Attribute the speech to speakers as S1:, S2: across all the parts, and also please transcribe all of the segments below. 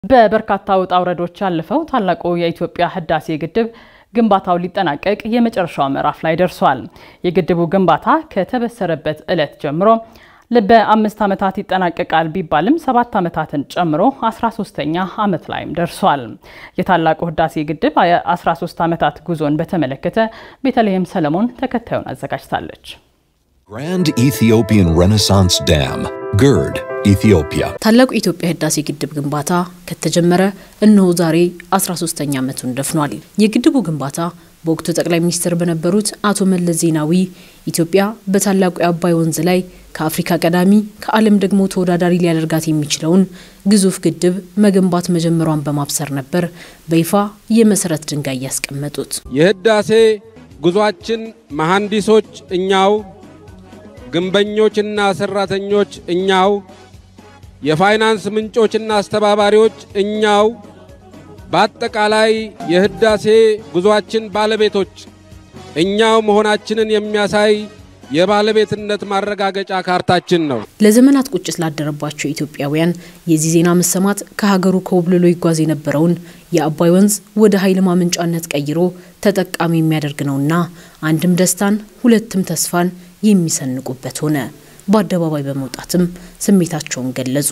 S1: በበርካታ ውጣ ውረዶች ያለፈው ታላቁ የኢትዮጵያ ህዳሴ ግድብ ግንባታው ሊጠናቀቅ የመጨረሻው ምዕራፍ ላይ ደርሷል። የግድቡ ግንባታ ከተበሰረበት ዕለት ጀምሮ በአምስት ዓመታት ይጠናቀቃል ቢባልም ሰባት ዓመታትን ጨምሮ 13ኛ ዓመት ላይም ደርሷል። የታላቁ ህዳሴ ግድብ የ13 ዓመታት ጉዞን በተመለከተ ቤተልሔም ሰለሞን ተከታዩን አዘጋጅታለች።
S2: Grand Ethiopian Renaissance Dam, GERD, ኢትዮጵያ
S3: ታላቁ የኢትዮጵያ ህዳሴ ግድብ ግንባታ ከተጀመረ እነሆ ዛሬ 13ኛ ዓመቱን ደፍኗል። የግድቡ ግንባታ በወቅቱ ጠቅላይ ሚኒስትር በነበሩት አቶ መለስ ዜናዊ ኢትዮጵያ በታላቁ የአባይ ወንዝ ላይ ከአፍሪካ ቀዳሚ ከዓለም ደግሞ ተወዳዳሪ ሊያደርጋት የሚችለውን ግዙፍ ግድብ መገንባት መጀመሯን በማብሰር ነበር በይፋ የመሰረት ድንጋይ ያስቀመጡት።
S4: የህዳሴ ጉዟችን መሐንዲሶች እኛው፣ ግንበኞችና ሰራተኞች እኛው፣ የፋይናንስ ምንጮችና አስተባባሪዎች እኛው፣ በአጠቃላይ የህዳሴ ጉዟችን ባለቤቶች እኛው መሆናችንን የሚያሳይ የባለቤትነት ማረጋገጫ ካርታችን ነው።
S3: ለዘመናት ቁጭት ላደረባቸው ኢትዮጵያውያን የዚህ ዜና መሰማት ከሀገሩ ኮብልሎ ይጓዝ የነበረውን የአባይ ወንዝ ወደ ኃይል ማመንጫነት ቀይሮ ተጠቃሚ የሚያደርግ ነውና አንድም ደስታን ሁለትም ተስፋን የሚሰንቁበት ሆነ። በአደባባይ በመውጣትም ስሜታቸውን ገለጹ።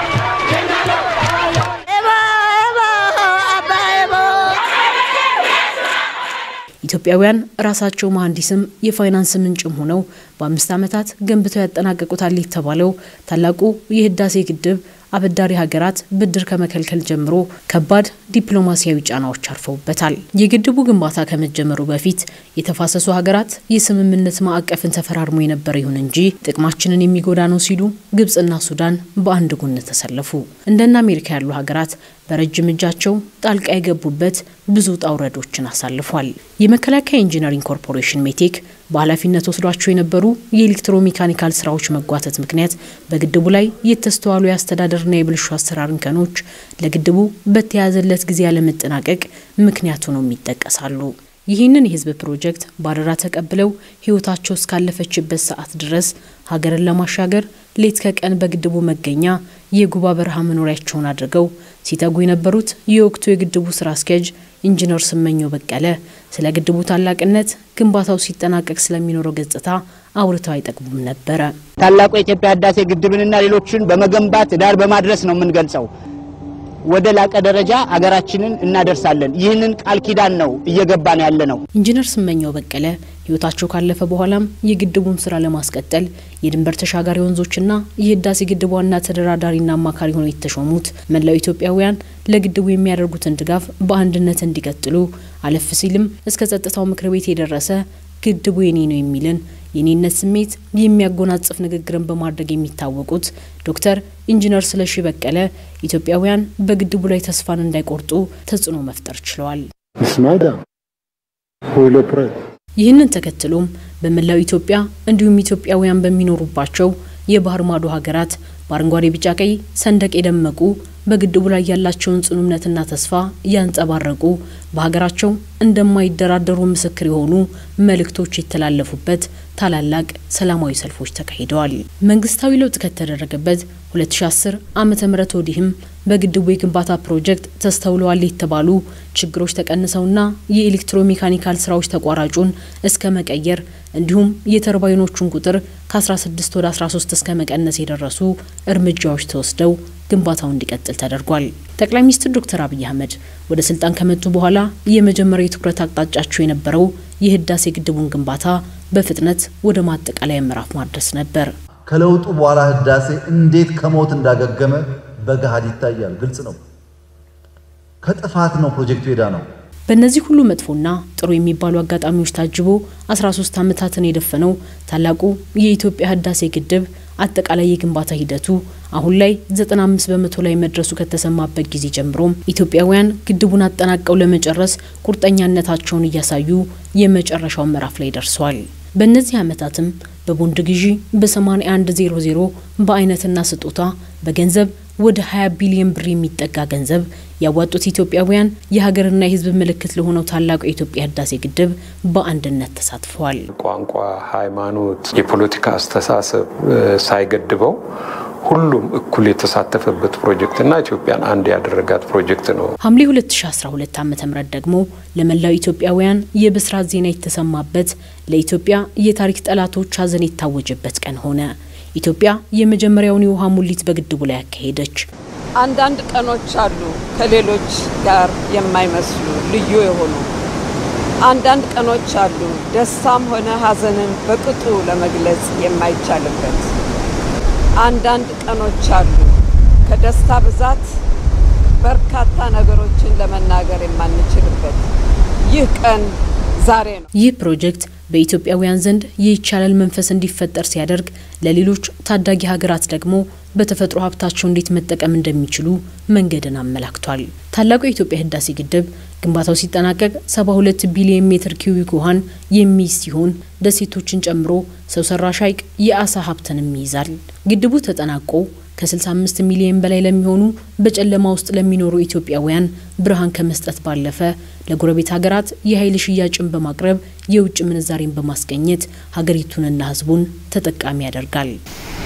S3: ኢትዮጵያውያን ራሳቸው መሐንዲስም የፋይናንስ ምንጭም ሆነው በአምስት ዓመታት ገንብተው ያጠናቀቁታል የተባለው ታላቁ የህዳሴ ግድብ አበዳሪ ሀገራት ብድር ከመከልከል ጀምሮ ከባድ ዲፕሎማሲያዊ ጫናዎች አርፈውበታል። የግድቡ ግንባታ ከመጀመሩ በፊት የተፋሰሱ ሀገራት የስምምነት ማዕቀፍን ተፈራርሞ የነበረ ይሁን እንጂ ጥቅማችንን የሚጎዳ ነው ሲሉ ግብጽና ሱዳን በአንድ ጎን ተሰለፉ። እንደነ አሜሪካ ያሉ ሀገራት በረጅም እጃቸው ጣልቃ የገቡበት ብዙ ውጣ ውረዶችን አሳልፏል። የመከላከያ ኢንጂነሪንግ ኮርፖሬሽን ሜቴክ በኃላፊነት ወስዷቸው የነበሩ የኤሌክትሮሜካኒካል ስራዎች መጓተት ምክንያት በግድቡ ላይ የተስተዋሉ የአስተዳደርና የብልሹ አሰራር እንከኖች ለግድቡ በተያዘለት ጊዜ ያለመጠናቀቅ ምክንያቱ ነው ይጠቀሳሉ። ይህንን የህዝብ ፕሮጀክት ባደራ ተቀብለው ህይወታቸው እስካለፈችበት ሰዓት ድረስ ሀገርን ለማሻገር ሌት ከቀን በግድቡ መገኛ የጉባ በረሃ መኖሪያቸውን አድርገው ሲተጉ የነበሩት የወቅቱ የግድቡ ስራ አስኪያጅ ኢንጂነር ስመኘው በቀለ ስለ ግድቡ ታላቅነት፣ ግንባታው ሲጠናቀቅ ስለሚኖረው ገጽታ አውርተው አይጠቅሙም ነበረ።
S5: ታላቁ የኢትዮጵያ ህዳሴ ግድብንና ሌሎችን በመገንባት ዳር በማድረስ ነው የምንገልጸው። ወደ ላቀ ደረጃ አገራችንን እናደርሳለን። ይህንን ቃል ኪዳን ነው እየገባን ያለ ነው።
S3: ኢንጂነር ስመኘው በቀለ ህይወታቸው ካለፈ በኋላም የግድቡን ስራ ለማስቀጠል የድንበር ተሻጋሪ ወንዞችና የህዳሴ ግድብ ዋና ተደራዳሪና አማካሪ ሆነው የተሾሙት መላው ኢትዮጵያውያን ለግድቡ የሚያደርጉትን ድጋፍ በአንድነት እንዲቀጥሉ አለፍ ሲልም እስከ ጸጥታው ምክር ቤት የደረሰ ግድቡ የኔ ነው የሚልን የኔነት ስሜት የሚያጎናጽፍ ንግግርን በማድረግ የሚታወቁት ዶክተር ኢንጂነር ስለሺ በቀለ ኢትዮጵያውያን በግድቡ ላይ ተስፋን እንዳይቆርጡ ተጽዕኖ መፍጠር ችለዋል። ይህንን ተከትሎም በመላው ኢትዮጵያ እንዲሁም ኢትዮጵያውያን በሚኖሩባቸው የባህር ማዶ ሀገራት በአረንጓዴ ቢጫ ቀይ ሰንደቅ የደመቁ በግድቡ ላይ ያላቸውን ጽኑ እምነትና ተስፋ ያንጸባረቁ በሀገራቸው እንደማይደራደሩ ምስክር የሆኑ መልእክቶች የተላለፉበት ታላላቅ ሰላማዊ ሰልፎች ተካሂደዋል። መንግስታዊ ለውጥ ከተደረገበት 2010 ዓመተ ምህረት ወዲህም በግድቡ የግንባታ ፕሮጀክት ተስተውለዋል የተባሉ ችግሮች ተቀንሰውና የኤሌክትሮሜካኒካል ስራዎች ተቋራጩን እስከ መቀየር እንዲሁም የተርባይኖቹን ቁጥር ከ16 ወደ 13 እስከ መቀነስ የደረሱ እርምጃዎች ተወስደው ግንባታው እንዲቀጥል ተደርጓል። ጠቅላይ ሚኒስትር ዶክተር አብይ አህመድ ወደ ስልጣን ከመጡ በኋላ የመጀመሪያው የትኩረት አቅጣጫቸው የነበረው የህዳሴ ግድቡን ግንባታ በፍጥነት ወደ ማጠቃለያ ምዕራፍ ማድረስ ነበር።
S6: ከለውጡ በኋላ ህዳሴ እንዴት ከሞት እንዳገገመ በገሃድ ይታያል። ግልጽ ነው። ከጥፋት ነው ፕሮጀክቱ ሄዳ ነው።
S3: በእነዚህ ሁሉ መጥፎና ጥሩ የሚባሉ አጋጣሚዎች ታጅቦ 13 ዓመታትን የደፈነው ታላቁ የኢትዮጵያ ህዳሴ ግድብ አጠቃላይ የግንባታ ሂደቱ አሁን ላይ 95 በመቶ ላይ መድረሱ ከተሰማበት ጊዜ ጀምሮም ኢትዮጵያውያን ግድቡን አጠናቀው ለመጨረስ ቁርጠኛነታቸውን እያሳዩ የመጨረሻው ምዕራፍ ላይ ደርሰዋል። በእነዚህ ዓመታትም በቦንድ ግዢ በ8100 በአይነትና ስጦታ በገንዘብ ወደ 20 ቢሊዮን ብር የሚጠጋ ገንዘብ ያዋጡት ኢትዮጵያውያን የሀገርና የህዝብ ምልክት ለሆነው ታላቁ የኢትዮጵያ ህዳሴ ግድብ በአንድነት ተሳትፈዋል።
S7: ቋንቋ፣ ሃይማኖት፣ የፖለቲካ አስተሳሰብ ሳይገድበው ሁሉም እኩል የተሳተፈበት ፕሮጀክትና ኢትዮጵያን አንድ ያደረጋት ፕሮጀክት ነው።
S3: ሐምሌ 2012 ዓ ም ደግሞ ለመላው ኢትዮጵያውያን የብስራት ዜና የተሰማበት ለኢትዮጵያ የታሪክ ጠላቶች ሐዘን የታወጀበት ቀን ሆነ። ኢትዮጵያ የመጀመሪያውን የውሃ ሙሊት በግድቡ ላይ ያካሄደች።
S8: አንዳንድ ቀኖች አሉ ከሌሎች ጋር የማይመስሉ ልዩ የሆኑ አንዳንድ ቀኖች አሉ ደስታም ሆነ ሐዘንን በቅጡ ለመግለጽ የማይቻልበት አንዳንድ ቀኖች አሉ ከደስታ ብዛት በርካታ ነገሮችን ለመናገር የማንችልበት። ይህ ቀን ዛሬ ነው።
S3: ይህ ፕሮጀክት በኢትዮጵያውያን ዘንድ የይቻላል መንፈስ እንዲፈጠር ሲያደርግ፣ ለሌሎች ታዳጊ ሀገራት ደግሞ በተፈጥሮ ሀብታቸው እንዴት መጠቀም እንደሚችሉ መንገድን አመላክቷል። ታላቁ የኢትዮጵያ ህዳሴ ግድብ ግንባታው ሲጠናቀቅ 72 ቢሊዮን ሜትር ኪዩቢክ ውሃን የሚይዝ ሲሆን ደሴቶችን ጨምሮ ሰው ሰራሽ ሐይቅ የአሳ ሀብትንም ይይዛል። ግድቡ ተጠናቆ ከ65 ሚሊዮን በላይ ለሚሆኑ በጨለማ ውስጥ ለሚኖሩ ኢትዮጵያውያን ብርሃን ከመስጠት ባለፈ ለጎረቤት ሀገራት የኃይል ሽያጭን በማቅረብ የውጭ ምንዛሬን በማስገኘት ሀገሪቱንና ህዝቡን ተጠቃሚ ያደርጋል።